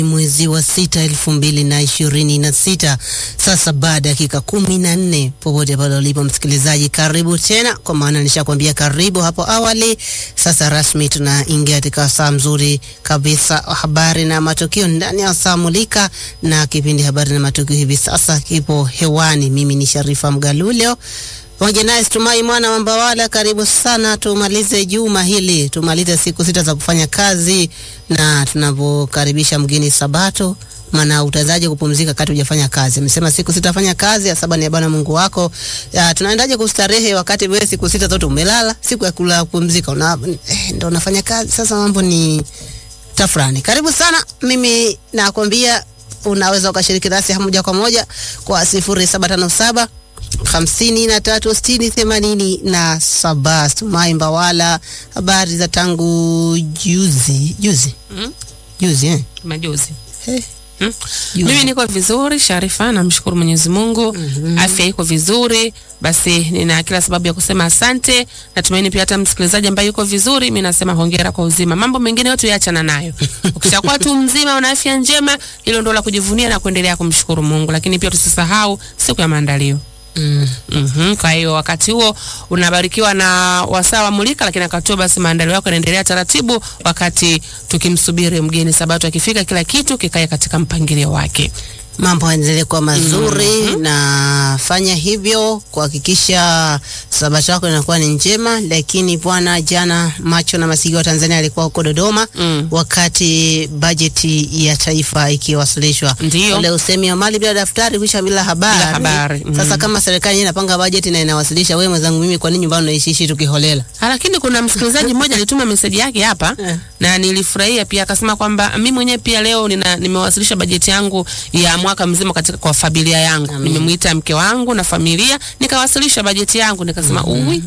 mwezi wa sita elfu mbili na ishirini na sita sasa baada ya dakika kumi na nne popote pale ulipo msikilizaji karibu tena kwa maana nishakwambia karibu hapo awali sasa rasmi tunaingia katika saa mzuri kabisa habari na matukio ndani ya saa mulika na kipindi habari na matukio hivi sasa kipo hewani mimi ni sharifa mgaluleo pamoja naye Tumai mwana wa Mbawala, karibu sana. Tumalize juma hili, tumalize siku sita za kufanya kazi, na tunavyokaribisha mgeni Sabato, maana utawezaje kupumzika kati hujafanya kazi? Amesema siku sita fanya kazi, ya saba ni ya Bwana Mungu wako. Ya, tunaendaje kustarehe wakati wewe siku sita zote umelala? Siku ya kula kupumzika una, eh, ndo unafanya kazi. Sasa mambo ni tafrani. Karibu sana, mimi nakwambia unaweza ukashiriki nasi moja kwa moja kwa sifuri saba tano saba hamsini na tatu sitini themanini na saba. Tumai Mbawala, habari za tangu juzi juzi Mm, juzi eh? majuzi. Eh, Mm. juzi. Mimi niko vizuri Sharifa, namshukuru Mwenyezi Mungu. Afya iko vizuri, basi nina kila sababu ya kusema asante. Natumaini pia hata msikilizaji ambaye yuko vizuri, mimi nasema hongera kwa uzima. Mambo mengine yote yaachana nayo. Ukishakuwa tu mzima, una afya njema, hilo ndio la kujivunia na kuendelea kumshukuru Mungu. Lakini pia tusisahau siku ya maandalio. Mm. Mhm. Kwa hiyo wakati huo unabarikiwa na wasaa wa mulika, lakini wakati huo basi maandalio yako yanaendelea taratibu, wakati tukimsubiri mgeni Sabato akifika, kila kitu kikae katika mpangilio wake. mambo yaendelee kuwa mazuri na fanya hivyo kuhakikisha sabato yako inakuwa ni njema. Lakini bwana, jana macho na masikio wa Tanzania alikuwa huko Dodoma Mm. wakati bajeti ya taifa ikiwasilishwa. Ndiyo. Ule usemi wa mali bila daftari kuisha bila habari. Bila habari, mm. Sasa kama serikali yenyewe inapanga bajeti na inawasilisha, wewe mwenzangu, mimi kwa nini nyumbani unaishiishi tukiholela? Ah, Lakini kuna msikilizaji mmoja alituma meseji yake hapa Eh. na nilifurahia pia, akasema kwamba mimi mwenyewe pia leo nina, nimewasilisha bajeti yangu ya mwaka mzima katika kwa familia yangu. Amin. Nimemwita mke wangu na familia nikawasilisha bajeti yangu, nikasema uwi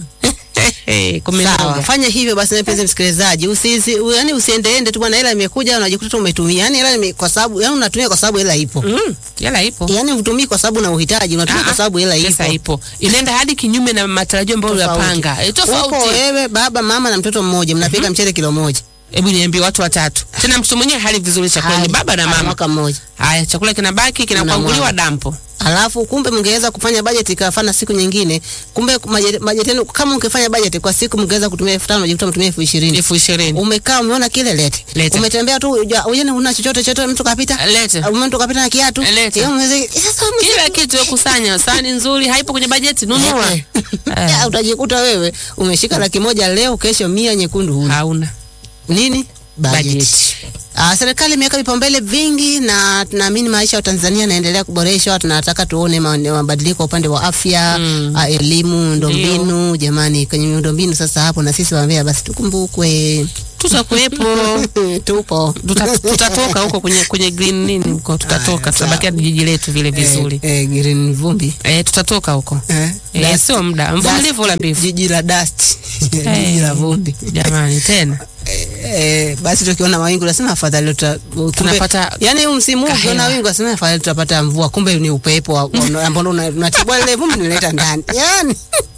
Sawa, kumenoga. fanya hivyo basi, mpenzi msikilizaji, usizi u- yani usiendeende tu bwana, hela imekuja unajikuta tu umetumia. Yani hela ime- kwa sababu yani unatumia kwa sababu hela ipo. Mm, yala ipo. Yani utumii kwa sababu na uhitaji, unatumia Ah, kwa sababu hela pesa ipo. ipo. Inaenda hadi kinyume na matarajio ambayo Tofauti. uliyapanga. E, Upo tofauti. wewe baba, mama na mtoto mmoja, mnapika mchele kilo moja. Hebu niambie watu watatu. Tena mtoto mwenyewe hali vizuri chakula ni Hali- baba na hali mama. mwaka mmoja. Haya, chakula kinabaki kinakwanguliwa dampo. Alafu kumbe mngeweza kufanya bajeti ikafana siku nyingine. Kumbe maje- bajeti yenu kama mngefanya bajeti kwa siku mngeweza kutumia elfu tano unajikuta mtumia elfu ishirini. elfu ishirini. Umekaa umeona kile lete. Lete. Umetembea tu ujane una chochote chochote mtu kapita. Lete. Mtu kapita na kiatu. Lete. Yeye mweze- Sasa Kila kitu ya kusanya, sahani nzuri haipo kwenye bajeti, nunua. Eh. Eh, Ya, utajikuta wewe umeshika laki moja leo, kesho mia nyekundu huna. Hauna Nini? Bajeti. bajeti. Ah, serikali imeweka vipaumbele vingi na tunaamini maisha ya Tanzania yanaendelea kuboreshwa. Tunataka tuone ma- mabadiliko upande wa afya, Mm. ah, elimu, miundombinu. Jamani, kwenye miundombinu sasa hapo na sisi waambia basi tukumbukwe. Tutakuwepo. Tupo. Tuta- tutatoka huko kwenye kwenye green nini huko tutatoka, tutabakia jiji letu vile vizuri. Eh, eh, green vumbi. Eh, tutatoka huko. Eh, Eh, dust. sio muda. Mvumilivu ula mbivu. Jiji la dust. Jiji Eh, la vumbi. Jamani tena. Eh, basi tukiona mawingu nasema afadhali tuta, kumbe- Tunapata yani huu msimu huu kahewa. ukiona wingu nasema afadhali tutapata mvua, kumbe ni upepo wa- wa- ambao una- unatibua lile vumbi unaleta ndani. Yani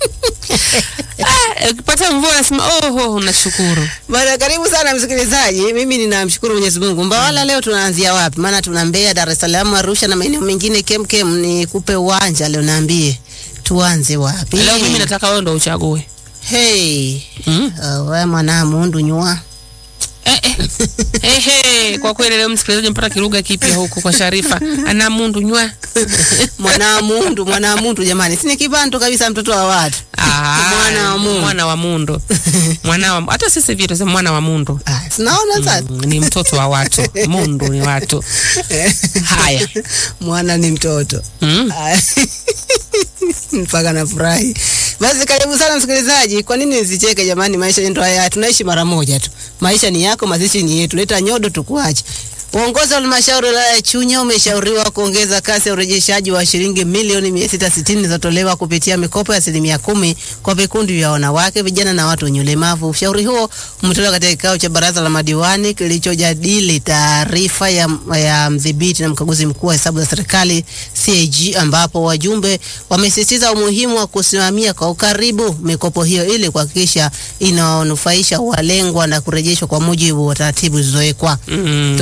Ah, ukipata mvua nasema oh, oh nashukuru. bana, karibu sana msikilizaji, mimi ninamshukuru Mwenyezi Mungu. Mbawala, leo tunaanzia wapi? Maana tuna Mbeya, Dar es Salaam, Arusha na maeneo mengine kemkem. Ni kupe uwanja leo, naambie tuanze wapi? Leo mimi nataka wewe ndo uchague. hey, Mm. uh, we mwana mundu nyua Eh, eh. Eh, eh, kwa kweli leo msikilizaji mpata kilugha kipya huku kwa Sharifa. Ana mundu nywa. mwana mundu, mwana mundu, jamani, si ni kibantu kabisa, mtoto wa watu. Ah, Mwana wa mundu. Mwana wa mundu. Mwana wa hata sisi vile tunasema mwana wa mundu. Ah, sinaona sasa Mm, ni mtoto wa watu. Mundu ni watu. Haya. mwana ni mtoto Mm. Ah, mpaka nafurahi. Basi karibu sana msikilizaji. Kwa nini nisicheke jamani? Maisha ndio haya, tunaishi mara moja tu. Maisha ni yako, mazishi ni yetu. Leta nyodo tukuache. Uongozi wa halmashauri ya wilaya ya Chunya umeshauriwa kuongeza kasi ya urejeshaji wa shilingi milioni mia sita sitini zilizotolewa kupitia mikopo ya asilimia kumi kwa vikundi vya wanawake, vijana na watu wenye ulemavu. Ushauri huo umetolewa katika kikao cha baraza la madiwani kilichojadili taarifa ya, ya mdhibiti na mkaguzi mkuu wa hesabu za serikali CAG, ambapo wajumbe wamesisitiza umuhimu wa kusimamia kwa ukaribu mikopo hiyo ili kuhakikisha inawanufaisha walengwa na kurejeshwa kwa mujibu wa taratibu zilizowekwa. Mm. Tulizungumza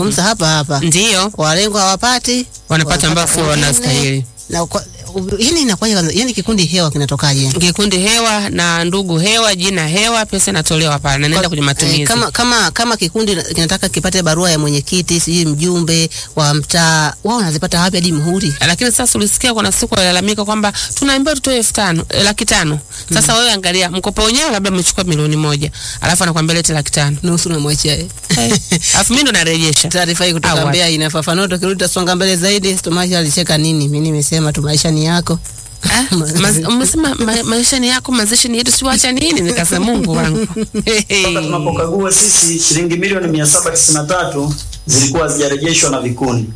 tunazungumza hapa hapa, Ndio walengwa hawapati wanapata ambao sio wengine. wanastahili. na kwa- u- yani inakuwaje kwanza? Yani kikundi hewa kinatokaje? Kikundi hewa na ndugu hewa, jina hewa, pesa inatolewa pale na inaenda kwenye matumizi. Eh, kama, kama, kama kikundi kinataka kipate barua ya mwenyekiti sijui mjumbe wa mtaa, wao wanazipata wapi hadi muhuri? lakini sasa ulisikia kuna siku walalamika kwamba tunaambiwa tutoe elfu tano eh, laki tano. Sasa wewe angalia mkopo wenyewe labda umechukua milioni moja alafu anakuambia lete laki tano Nusu namwachia yeye. alafu mimi ndo narejesha. Taarifa hii kutoka Awa. Mbeya inafafanua. Tukirudi tutasonga mbele zaidi. Tumaisha alicheka nini? Mimi nimesema tu maisha ni yako. Ah, maz- Umesema ma, maisha ni yako, mazishi ni yetu, siwacha nini? Nikasema Mungu wangu Toka tunapokagua sisi shilingi milioni mia saba tisini na tatu zilikuwa hazijarejeshwa na vikundi,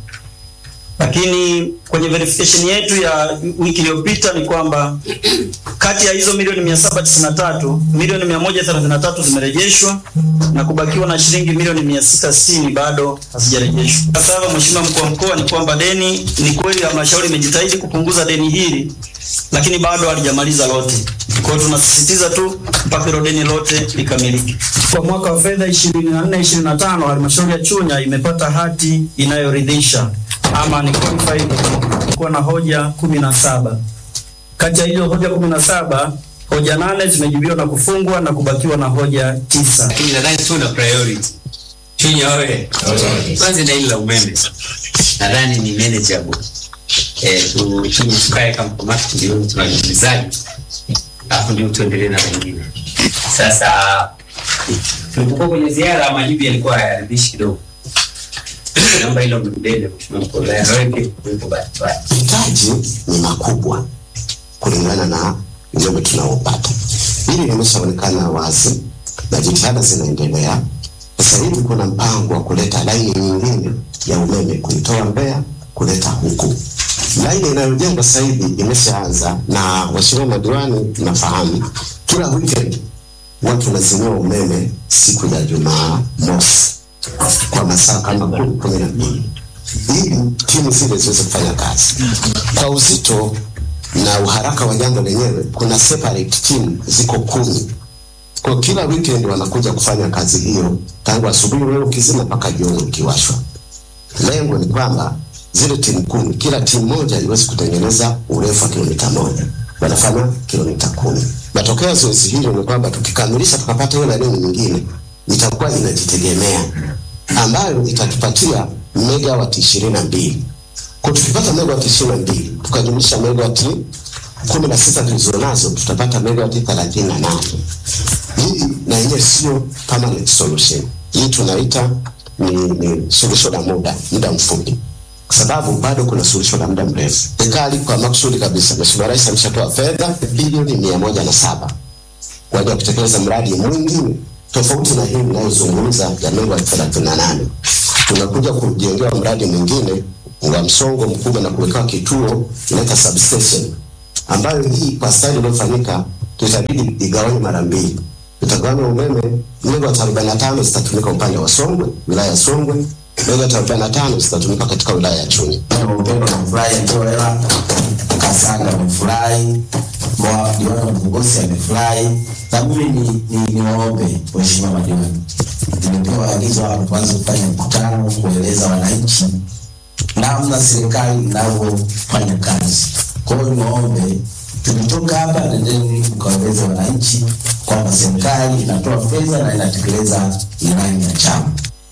lakini kwenye verification yetu ya wiki iliyopita ni kwamba kati ya hizo milioni mia saba tisini na tatu milioni mia moja thelathini na tatu zimerejeshwa na kubakiwa na shilingi milioni mia sita sitini bado hazijarejeshwa. Sasa hapa, Mheshimiwa mkuu wa mkoa, ni kwamba deni ni kweli halmashauri imejitahidi kupunguza deni hili lakini bado halijamaliza lote. Kwa hiyo tunasisitiza tu mpaka hilo deni lote likamilike. Kwa mwaka wa fedha 24 25 halmashauri ya Chunya imepata hati inayoridhisha ama ni qualified kuwa na hoja kumi na saba. Kati ya hizo hoja kumi na saba hoja nane zimejibiwa na kufungwa na kubakiwa na hoja tisa. lakini nadhani sio na priority. Chunya wewe, kwanza na hili la umeme nadhani ni manageable. Eh, tu tu tukae kama kamati ndio tunajibizani, alafu ndio tuendelee na wengine. Sasa tulipokuwa kwenye ziara, majibu yalikuwa hayaridhishi kidogo. Naomba hilo mrudende, mheshimiwa mkuu wa wilaya, na wewe pia kuwepo bahati mbaya. mahitaji ni makubwa kulingana na umeme tunaopata. Hili limeshaonekana wazi na jitihada zinaendelea. Sasa hivi kuna mpango wa kuleta laini nyingine ya umeme kuitoa Mbeya kuleta huku. Laini inayojengwa sasa hivi imeshaanza, na waheshimiwa madiwani, nafahamu kila weekend watu wanazimiwa umeme siku ya Jumamosi kwa masaa kama kumi kumi na mbili ili timu zile ziweze kufanya kazi kwa uzito na uharaka wa jambo lenyewe. Kuna separate team ziko kumi kwa kila weekend wanakuja kufanya kazi hiyo tangu asubuhi leo ukizima mpaka jioni ukiwashwa. Lengo ni kwamba zile timu kumi, kila timu moja iweze kutengeneza urefu wa kilomita moja, wanafanya kilomita kumi. Matokeo ya zoezi hilo ni kwamba tukikamilisha tukapata hiyo laini nyingine, itakuwa inajitegemea ambayo itatupatia megawati ishirini na mbili. Kwa tukipata megawati ishirini na mbili tukajumlisha megawati kumi na sita tulizonazo tutapata megawati thelathini na nane. Hii na yenyewe sio permanent solution. Hii tunaita ni, ni suluhisho la muda muda mfupi, kwa sababu bado kuna suluhisho la muda mrefu. Serikali kwa makusudi kabisa, Mheshimiwa Rais ameshatoa fedha bilioni mia moja na saba kwa ajili ya kutekeleza mradi mwingine tofauti na hii inayozungumza ya megawati thelathini na nane. Tunakuja kujengewa mradi mwingine wa msongo mkubwa na kuwekewa kituo inaita substation, ambayo hii kwa stadi iliyofanyika tutabidi igawanywe mara mbili. Tutagawanya umeme, megawati arobaini na tano zitatumika upande wa Songwe, wilaya ya Songwe, megawati arobaini na tano zitatumika katika wilaya ya Chunya. Upendo amefurahi, Ntoela Kasanga amefurahi, Mwa- diwani wa Mgogosi amefurahi. Na mimi ni, ni, ni waombe waheshimiwa madiwani, nimepewa agizo hapa tuanze kufanya mkutano kueleza wananchi namna serikali inavyofanya kazi. Kwa hiyo niwaombe tukitoka hapa, nendeni mkawaeleze wananchi kwamba serikali inatoa fedha na inatekeleza ilani ya chama.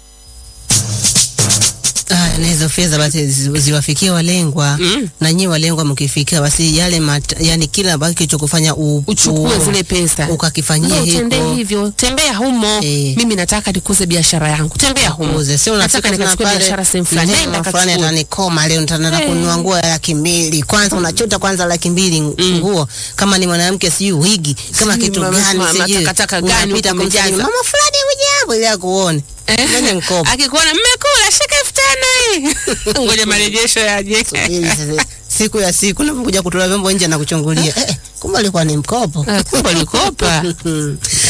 Ah, na hizo fedha basi zi- ziwafikie walengwa Mm. na nyinyi walengwa mkifikia basi yale mat, yani kila ambacho kilichokufanya u- uchukue u- zile pesa ukakifanyia Ndio, utendee hivyo hivyo, tembea humo. Eh. Mimi nataka nikuze biashara yangu, tembea humo. uze sio nataka unafika tena nikachukue pale biashara sehemu fulani, nenda nenda fulani kachukue. atanikoma leo nitaenda Eh. kununua nguo ya laki mbili kwanza unachota kwanza laki mbili Mm. nguo kama ni mwanamke sijui wigi kama Sijui kitu mama- gani mama sijui takataka gani unapita huko kumsalimu, umejaza. mama fulani hujambo ili akuone nene mkopo Akikuona mmekula, shika elfu tano hii. Ngoja marejesho yaje. Subiri sasa, siku ya siku napokuja kutoa vyombo nje na kuchungulia eh, kumbe alikuwa ni mkopo Ah, kumbe alikopa. Mm.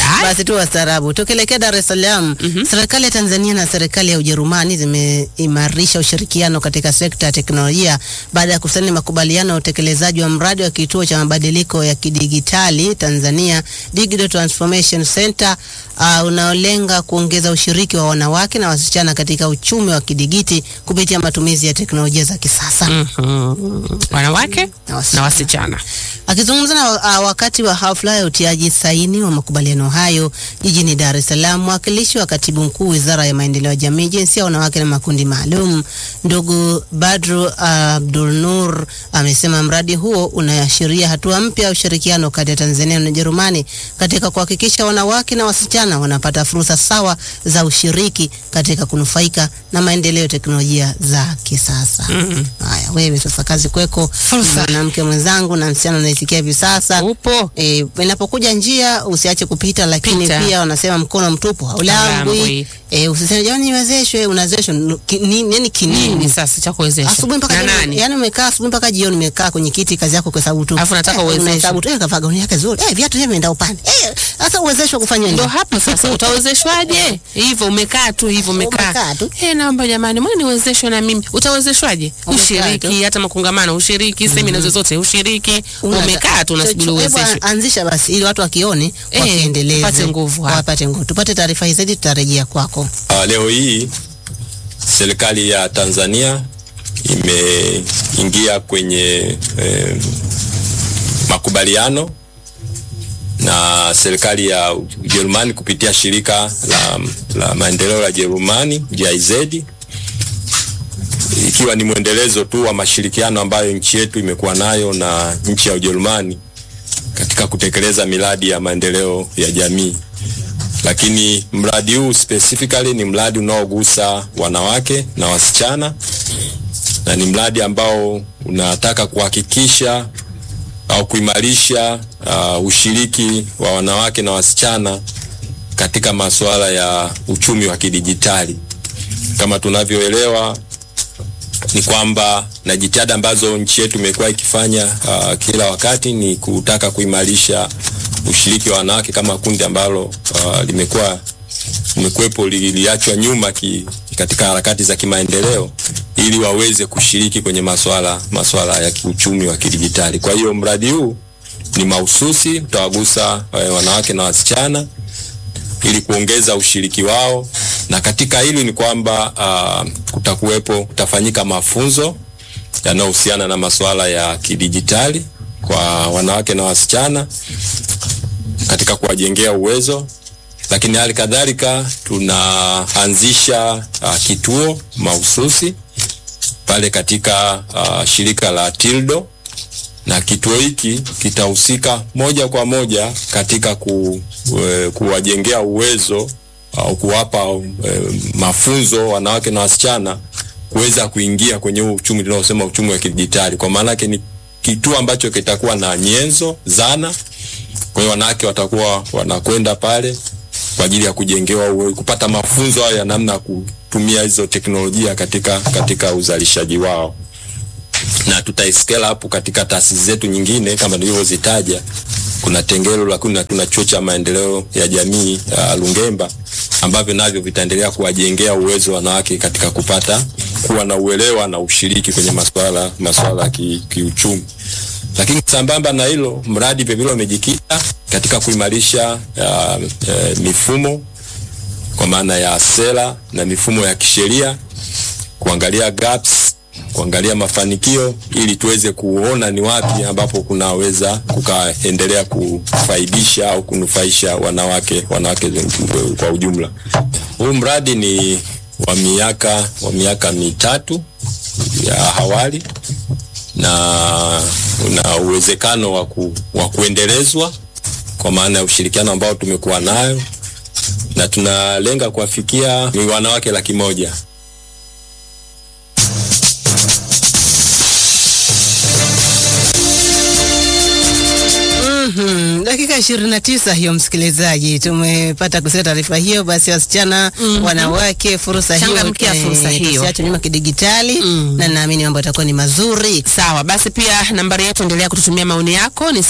Basi tu wastaarabu. Tukielekea Dar es Salaam, serikali ya Tanzania na serikali ya Ujerumani zimeimarisha ushirikiano katika sekta ya teknolojia baada ya kusaini makubaliano ya utekelezaji wa mradi wa kituo cha mabadiliko ya kidigitali Tanzania Digital Transformation Center uh, unaolenga kuongeza ushiriki wa wanawake na wasichana katika uchumi wa kidigiti kupitia matumizi ya teknolojia za kisasa. Mhm. wanawake Na wasichana. na wasichana Akizungumza na uh, wakati wa hafla ya utiaji saini wa makubaliano hayo jijini Dar es Salaam, mwakilishi wa katibu mkuu Wizara ya Maendeleo ya Jamii, Jinsia, Wanawake na Makundi Maalum, ndugu Badru Abdul Nur amesema mradi huo unaashiria hatua mpya ya ushirikiano kati ya Tanzania na Ujerumani katika kuhakikisha wanawake na wasichana wanapata fursa sawa za ushiriki katika kunufaika na maendeleo ya teknolojia za kisasa. Haya, wewe sasa kazi kweko, mwanamke mwenzangu na msichana unaisikia hivi sasa upo E, inapokuja njia usiache kupita, lakini Pita. pia wanasema mkono mtupu haulambwi. Haulambwi. E, usiseme jamani niwezeshwe, unawezeshwa nu- ki- ni- nini kinini? nini sasa cha kuwezesha Asubuhi mpaka na jioni, nani yani umekaa asubuhi mpaka jioni umekaa kwenye kiti, kazi yako kuhesabu tu. Alafu nataka Eh, uwezeshwe. unahesabu tu, eh, kavaa gauni yake zuri, eh, viatu vyake vimeenda upande. Eh, sasa uwezeshwe kufanya nini? ndo hapo sasa utawezeshwaje hivyo umekaa tu hivyo Umekaa umekaa tu. Eh, naomba jamani mbona niwezeshwe na mimi utawezeshwaje Umekaa ushiriki tu. hata makongamano ushiriki semina zozote ushiriki Una- umekaa tu unasubiri Hebu uwezeshwe Anzisha basi ili watu wakione Eh, wakiendeleze. tupate nguvu hapa. Wapate nguvu. Tupate taarifa hizi zaidi tutarejea kwako. Uh, leo hii serikali ya Tanzania imeingia kwenye eh, makubaliano na serikali ya Ujerumani kupitia shirika la, la maendeleo la Jerumani GIZ, ikiwa ni mwendelezo tu wa mashirikiano ambayo nchi yetu imekuwa nayo na nchi ya Ujerumani katika kutekeleza miradi ya maendeleo ya jamii lakini mradi huu specifically ni mradi unaogusa wanawake na wasichana na ni mradi ambao unataka kuhakikisha au kuimarisha uh, ushiriki wa wanawake na wasichana katika masuala ya uchumi wa kidijitali. Kama tunavyoelewa ni kwamba na jitihada ambazo nchi yetu imekuwa ikifanya uh, kila wakati ni kutaka kuimarisha ushiriki wa wanawake kama kundi ambalo uh, limekuwa limekuwepo liliachwa nyuma ki, katika harakati za kimaendeleo ili waweze kushiriki kwenye masuala masuala ya kiuchumi wa kidijitali. Kwa hiyo mradi huu ni mahususi utawagusa uh, wanawake na wasichana ili kuongeza ushiriki wao, na katika hili ni kwamba uh, kutakuwepo kutafanyika mafunzo yanayohusiana na masuala ya kidijitali kwa wanawake na wasichana katika kuwajengea uwezo, lakini hali kadhalika tunaanzisha uh, kituo mahususi pale katika uh, shirika la Tildo na kituo hiki kitahusika moja kwa moja katika ku, e, kuwajengea uwezo au kuwapa e, mafunzo wanawake na wasichana kuweza kuingia kwenye huu uchumi tunaosema uchumi wa kidijitali. Kwa maana yake ni kituo ambacho kitakuwa na nyenzo, zana. Kwa hiyo wanawake watakuwa wanakwenda pale kwa ajili ya kujengewa uwe, kupata mafunzo hayo ya namna ya kutumia hizo teknolojia katika katika uzalishaji wao na tutaiskela hapo katika taasisi zetu nyingine kama nilivyozitaja. Kuna Tengelo, lakini na tuna chuo cha maendeleo ya jamii uh, Lungemba ambavyo navyo vitaendelea kuwajengea uwezo wanawake katika kupata kuwa na uelewa na ushiriki kwenye masuala masuala ya ki, kiuchumi. Lakini sambamba na hilo, mradi vilevile umejikita katika kuimarisha uh, uh, mifumo kwa maana ya sera na mifumo ya kisheria, kuangalia gaps kuangalia mafanikio ili tuweze kuona ni wapi ambapo kunaweza kukaendelea kufaidisha au kunufaisha wanawake wanawake kwa ujumla. Huu mradi ni wa miaka wa miaka mitatu ya awali na una uwezekano wa ku, wa kuendelezwa kwa maana ya ushirikiano ambao tumekuwa nayo na tunalenga kuwafikia ni wanawake laki moja. Mhm, dakika Dakika ishirini na tisa hiyo, msikilizaji, tumepata kusikia taarifa hiyo. Basi wasichana, wanawake, fursa hiyo, Changamkia eh, fursa hiyo. tusiachwe nyuma kidigitali, na naamini mambo yatakuwa ni mazuri. Sawa, basi pia nambari yetu endelea kututumia maoni yako ni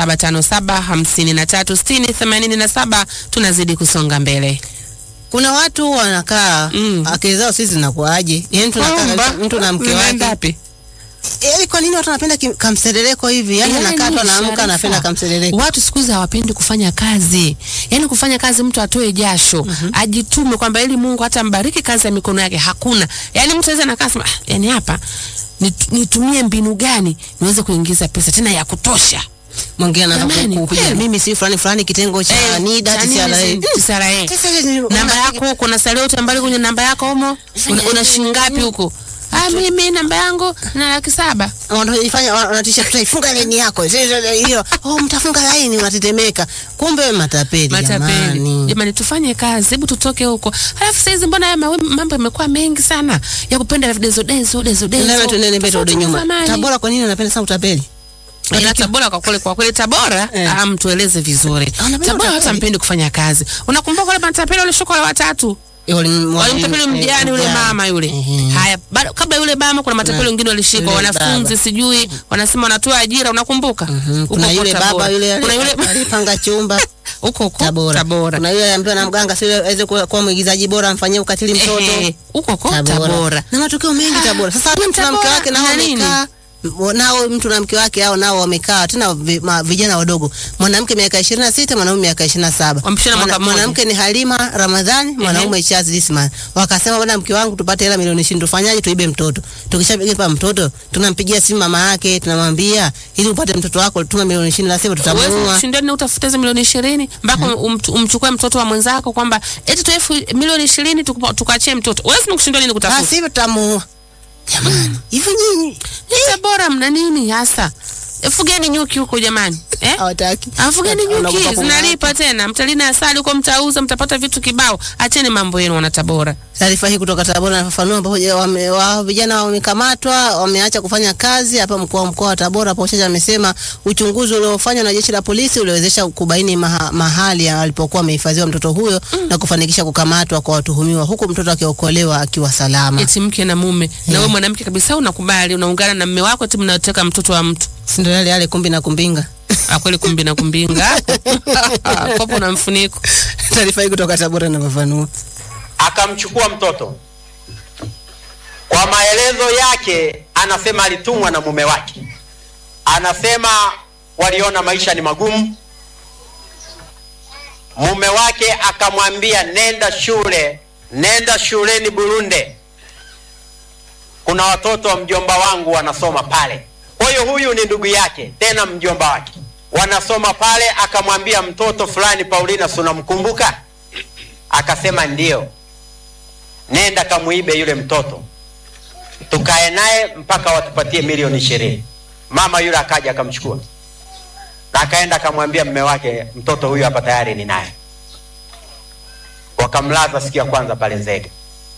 0757536087 tunazidi kusonga mbele. Kuna watu wanakaa Mm. akili zao sisi zinakuaje? Yaani tunakaa Kwamba, mtu na mke unaenda wake wapi? Yaani kwa nini watu wanapenda kim- kamseleleko hivi? Yaani Yaani, anakaa tu anaamka Sharifa, anapenda kamseleleko. Watu siku hizi hawapendi kufanya kazi, yaani kufanya kazi mtu atoe jasho ajitume, kwamba ili Mungu hata mbariki kazi ya mikono yake. Hakuna, yaani mtu aweza nakaa sema, "Ah, yaani hapa nit- nitumie mbinu gani niweze kuingiza pesa tena ya kutosha Mwingine anaanza Jamani, kukuja, kweli. mimi si fulani fulani kitengo cha Eh, NIDA cha nini TCRA. si- Mm. TCRA. TCRA, namba yako huko na salio utambali kwenye namba yako humo una, una shilingi ngapi huko? Ah, mimi namba yangu na laki saba. wanajifanya wanatisha tutaifunga laini yako Sisi- sisi- hiyo oh mtafunga laini unatetemeka kumbe matapeli Matapeli. jamani Jamani, tufanye kazi, hebu tutoke huko. Halafu saizi mbona haya mawe- mambo yamekuwa mengi sana ya kupenda dezo dezo dezo dezo. Tunawe tuendele mbele turudi Tofauti na nyuma zamani. Tabora kwa nini unapenda sana utapeli Ila Tabora kwa kweli kwa kweli Tabora Eh. ah, mtueleze vizuri. Wanapenda Tabora utapeli. hata mpendi kufanya kazi. Unakumbuka wale matapeli wale shokola watatu? Walimtapeli mjane yule mama yule. Ehe. Haya, bado kabla yule mama kuna matapeli Na- wengine walishikwa yule wanafunzi baba. sijui wanasema wanatoa ajira unakumbuka? Mhm. Huko kuna huko yule Tabora. baba yule Kuna yule alipanga chumba huko huko Tabora. Tabora. Kuna yule ambaye na mganga sio aweze kuwa kuwa mwigizaji bora amfanyie ukatili mtoto Ehe, huko huko Tabora. Na matukio mengi Tabora. Sasa Ni mtu na mke Tabora, wake nao na nini? wamekaa nao mtu na mke wake hao nao wamekaa tena vi, ma, vijana wadogo. Mwanamke miaka 26, mwanaume miaka 27. Wamepishana mwaka mmoja. mwanamke ni Halima Ramadhani, mwanaume Charles Disman. Wakasema bwana, mke wangu tupate hela milioni 20 tufanyaje? Tuibe mtoto. Tukishapiga mtoto, tunampigia simu mama yake, tunamwambia ili upate mtoto wako tuma milioni 20 la sivyo Uwezi tutamuua. kushindani utafute hizo milioni ishirini mpaka umt- umchukue mtoto wa mwenzako kwamba eti tu elfu milioni ishirini tukupa- tukaachie mtoto. Uwezi kushindwa nini Basi kutafuta? hivyo tutamuua. Jamani, hivi nyinyi Ni Tabora mna nini hasa? E, Fugeni nyuki huko jamani. Eh? hawataki. Afugeni Wanaogopa nyuki kung'ata. zinalipa tena. Mtalina asali huko mtauza mtapata vitu kibao. Acheni mambo yenu wana Tabora. Taarifa hii kutoka Tabora inafafanua ambapo je, wame, wa, vijana wamekamatwa wameacha kufanya kazi hapa mkoa mkoa wa Tabora. Hapo Chacha amesema uchunguzi uliofanywa na jeshi la polisi uliwezesha kubaini maha, mahali alipokuwa amehifadhiwa mtoto huyo na kufanikisha kukamatwa kwa watuhumiwa huku mtoto akiokolewa akiwa salama. Eti mke na mume. Na wewe mwanamke kabisa unakubali unaungana na mume wako eti mnateka mtoto wa mtu. Si ndio yale yale kumbi na kumbinga. Akweli kumbi na kumbinga. Kopo na mfuniko. Taarifa hii kutoka Tabora inafafanua. akamchukua mtoto. Kwa maelezo yake, anasema alitumwa na mume wake. Anasema waliona maisha ni magumu. Mume wake akamwambia nenda shule, nenda shuleni Burunde, kuna watoto wa mjomba wangu wanasoma pale. Kwa hiyo huyu ni ndugu yake, tena mjomba wake, wanasoma pale. Akamwambia mtoto fulani, Paulina, si unamkumbuka? Akasema ndio nenda kamuibe yule mtoto tukae naye mpaka watupatie milioni ishirini mama yule akaja akamchukua na akaenda akamwambia mme wake mtoto huyu hapa tayari ni naye wakamlaza siku ya kwanza pale nzege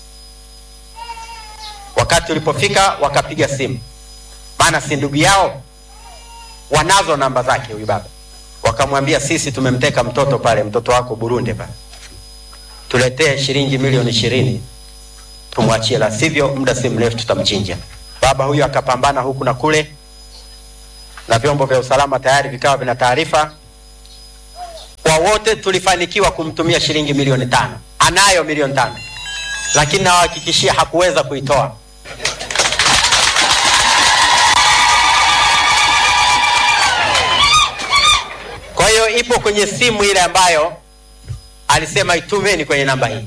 wakati ulipofika wakapiga simu maana si ndugu yao wanazo namba zake huyu baba wakamwambia sisi tumemteka mtoto pale mtoto wako burundi pale tuletee shilingi milioni ishirini tumwachie, la sivyo muda si mrefu tutamchinja. Baba huyu akapambana huku na kule, na vyombo vya usalama tayari vikawa vina taarifa. Kwa wote tulifanikiwa kumtumia shilingi milioni tano. Anayo milioni tano, lakini nawahakikishia hakuweza kuitoa. Kwa hiyo ipo kwenye simu ile ambayo alisema itumeni kwenye namba hii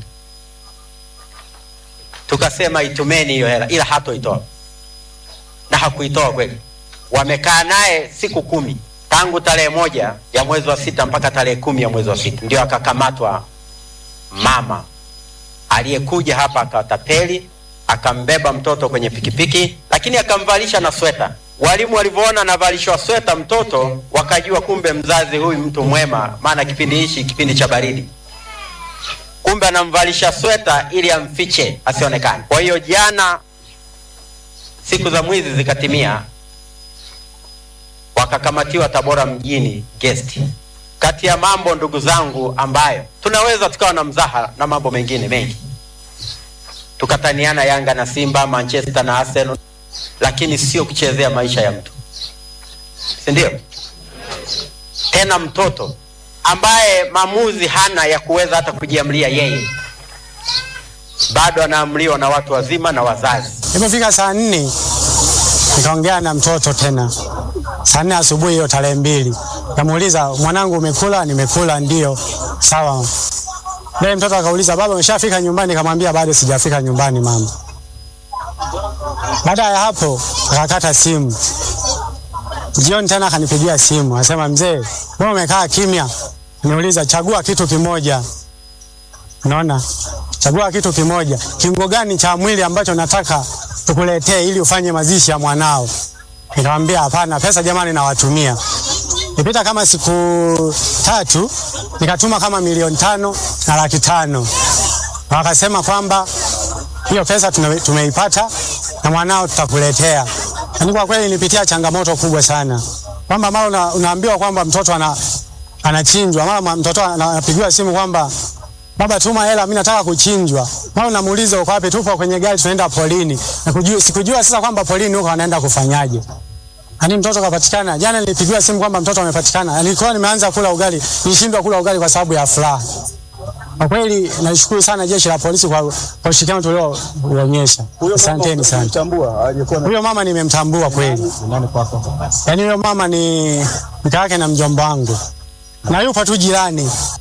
tukasema itumeni hiyo hela, ila hatoitoa na hakuitoa kweli. Wamekaa naye siku kumi tangu tarehe moja ya mwezi wa sita mpaka tarehe kumi ya mwezi wa sita ndio akakamatwa mama aliyekuja hapa akawatapeli, akambeba mtoto kwenye pikipiki, lakini akamvalisha na sweta. Walimu walivyoona anavalishwa sweta mtoto, wakajua kumbe mzazi huyu mtu mwema, maana kipindi hichi kipindi cha baridi kumbe anamvalisha sweta ili amfiche asionekane. Kwa hiyo jana, siku za mwizi zikatimia, wakakamatiwa Tabora mjini guest kati ya mambo ndugu zangu ambayo tunaweza tukawa na mzaha na mambo mengine mengi tukataniana yanga na simba manchester na arsenal lakini sio kuchezea maisha ya mtu si ndio tena mtoto ambaye maamuzi hana ya kuweza hata kujiamlia yeye bado anaamliwa na watu wazima na wazazi Ilipofika saa nne nikaongea na mtoto tena saa nne asubuhi hiyo tarehe mbili, kamuuliza mwanangu, umekula? Nimekula. Ndio. Sawa. Naye mtoto akauliza, baba, umeshafika nyumbani? Nikamwambia bado sijafika nyumbani mama. Baada ya hapo akakata simu. Jioni tena akanipigia simu, anasema mzee, wewe umekaa kimya. Niuliza, chagua kitu kimoja. Unaona, chagua kitu kimoja. Kiungo gani cha mwili ambacho nataka tukuletee ili ufanye mazishi ya mwanao? Nikamwambia hapana, pesa jamani nawatumia. Nipita kama siku tatu, nikatuma kama milioni tano na laki tano. Na wakasema kwamba hiyo pesa tume, tumeipata na mwanao tutakuletea. Yaani kwa kweli nilipitia changamoto kubwa sana, kwamba mara una, unaambiwa kwamba mtoto ana, anachinjwa, mara mtoto ana- anapigiwa simu kwamba baba, tuma hela, mimi nataka kuchinjwa. Mara unamuuliza uko wapi? Tupo kwenye gari tunaenda polini. Na kujua, sikujua sasa kwamba polini huko wanaenda kufanyaje. Yaani mtoto kapatikana. Jana nilipigiwa simu kwamba mtoto amepatikana. Nilikuwa nimeanza kula ugali, nilishindwa kula ugali kwa sababu ya furaha. Kwa kweli nashukuru sana jeshi la polisi kwa kwa ushirikiano tulioonyesha. Asanteni sana. Huyo mama nimemtambua kweli. Yaani huyo mama ni mke wake na mjomba wangu, na yupo tu jirani.